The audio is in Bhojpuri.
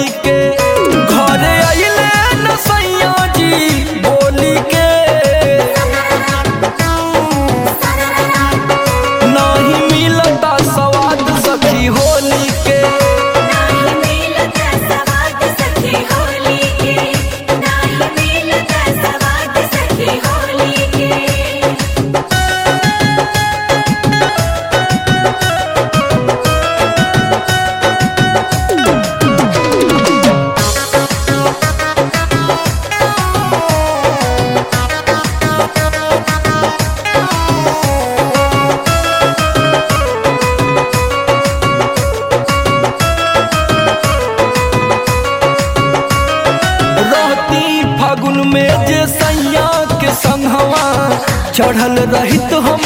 के घरे अइले न सैया जी बोली के नहीं मिलता स्वाद सखी होली के नाही मिलता सवाद सखी होली के नाही मिलता सवाद सखी होली के रहती फागुन में जे सैया के संगवा चढ़ल रहित हम